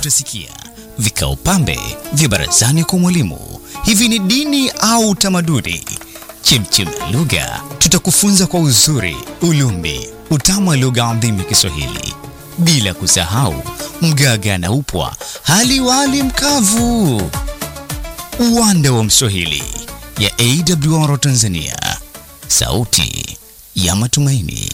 utasikia vikao pambe vya barazani kwa mwalimu. Hivi ni dini au utamaduni? Chemchem ya lugha, tutakufunza kwa uzuri, ulumbi, utamu wa lugha adhimu ya Kiswahili, bila kusahau mgaga na upwa, hali wali mkavu. Uwanda wa Mswahili ya AWR Tanzania, sauti ya matumaini.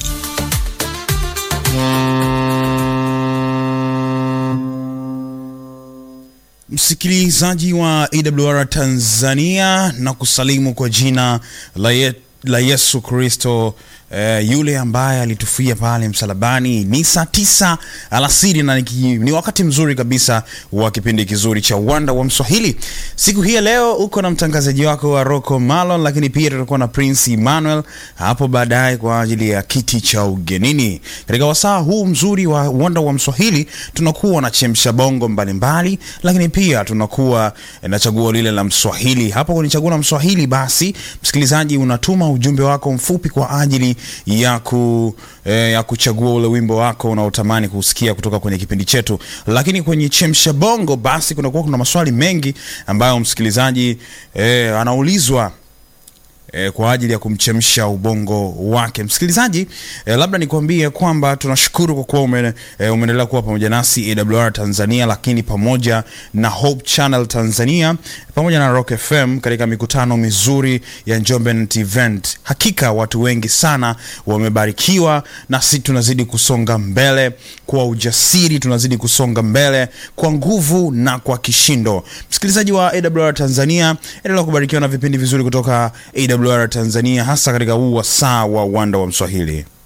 Msikilizaji wa AWR Tanzania na kusalimu kwa jina la, ye, la Yesu Kristo eh, yule ambaye alitufia pale msalabani. Ni saa tisa alasiri na niki, ni wakati mzuri kabisa wa kipindi kizuri cha uwanda wa Mswahili. Siku hii ya leo uko na mtangazaji wako wa Rocco Malon, lakini pia tutakuwa na Prince Emmanuel hapo baadaye kwa ajili ya kiti cha ugenini. Katika wasaa huu mzuri wa uwanda wa Mswahili tunakuwa na chemsha bongo mbalimbali, lakini pia tunakuwa na chaguo lile la Mswahili. Hapo kwenye chaguo la Mswahili, basi msikilizaji, unatuma ujumbe wako mfupi kwa ajili ya, ku, eh, ya kuchagua ule wimbo wako unaotamani kusikia kutoka kwenye kipindi chetu. Lakini kwenye chemsha bongo, basi kunakuwa kuna maswali mengi ambayo msikilizaji eh, anaulizwa E, kwa ajili ya kumchemsha ubongo wake msikilizaji. E, labda nikwambie kwamba tunashukuru kwa kuwa ume, e, umeendelea kuwa pamoja nasi AWR Tanzania, lakini pamoja na Hope Channel Tanzania pamoja na Rock FM katika mikutano mizuri ya Njombe Net Event. Hakika watu wengi sana wamebarikiwa, na sisi tunazidi kusonga mbele kwa ujasiri, tunazidi kusonga mbele kwa nguvu na kwa kishindo. Msikilizaji wa AWR Tanzania, endelea kubarikiwa na vipindi vizuri kutoka AWR Tanzania hasa katika huu wasaa wa uwanda wa Mswahili.